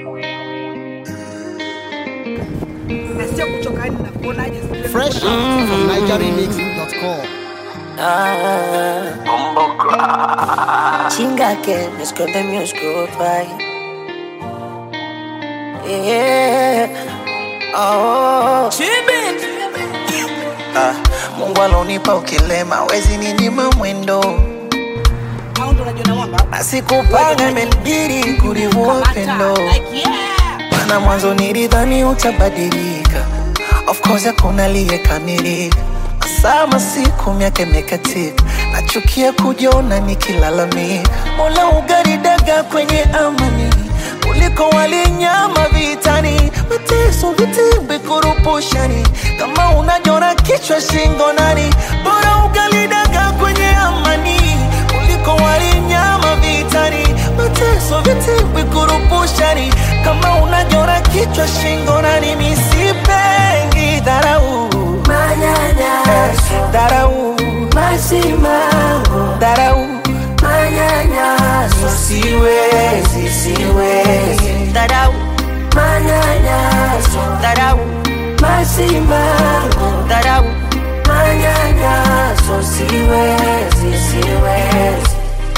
na sio kuchoka yani na kuonaje Fresh out from NigerRemix.com. Chinga que me esconde mi oscuro país. Yeah. Oh. Ah, Mungu alonipa ukilema, wezi ninyima mwendo, au ndo unajua na mwamba na sikupanga imenibidi kurivua upendo, like yeah maana mwanzo nilidhani utabadilika. Of course hakuna aliyekamilika, sama siku miaka imekatika, nachukia kujiona nikilalamika. Mola ugaridaga kwenye amani kuliko walinyama vitani, mateso vitimbi kurupushani, kama unajora kichwa shingo nani, bora ugalidaga kwenye amani kuliko walinyama vitani, mateso vitimbi kurupushani, kama unajora kichwa shingo nani, misipengi dharau Manyanyaso, dharau masimango, dharau manyanyaso, siwezi siwezi dharau manyanyaso, dharau masimango, dharau manyanyaso, siwezi, siwezi.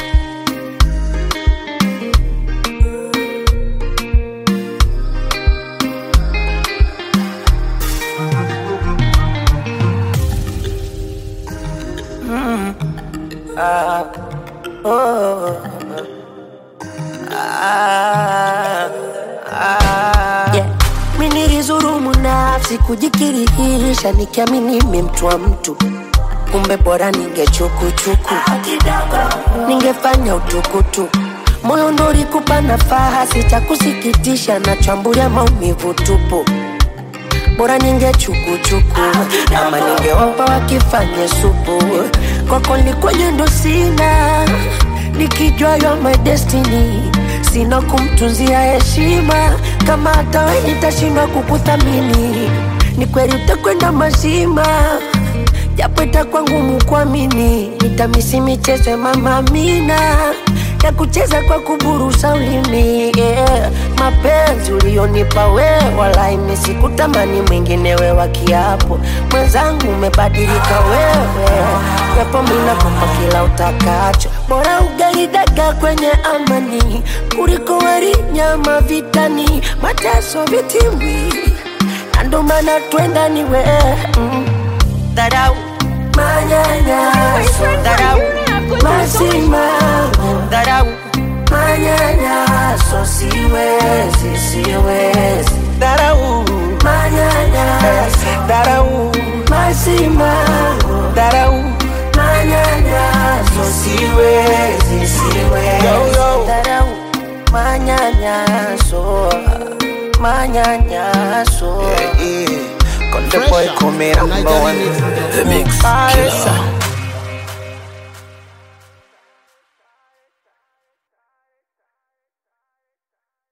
Yeah. Mi nilizurumu nafsi kujikirihisha nikiamini mi mtu wa mtu kumbe bora ningechukuchuku ningefanya utukutuku moyo ndo ulikupa nafasi cha kusikitisha na chambulia maumivu tupu bora ningechukuchuku ama ningewapa wakifanye supu kwako likwenye ndo sina nikijua you are my destiny sina kumtunzia heshima kama hata we nitashindwa kukuthamini ni kweli utakwenda mazima japo itakuwa ngumu kuamini nitamisi michezo ya mama Amina ya kucheza kwa kuburusa ulimi yeah. mapenzi ulionipa wewe wala imesikutamani mwingine we wa kiapo mwenzangu umebadilika wewe japo minakupa kila utakacho bora ugaidaga kwenye amani kuliko wali nyama vitani mateso vitimbi na ndo maana twenda ni we mm. dharau manyanyaso dharau masimango dharau manyanyaso siwezi siwezi dharau manyanyaso dharau masimango dharau manyanyaso siwezi siwezi Yo, yo. Dharau, manyanyaso manyanyaso yeah. Konde boy Fresh out come from number one NigerRemix.com. The mix killer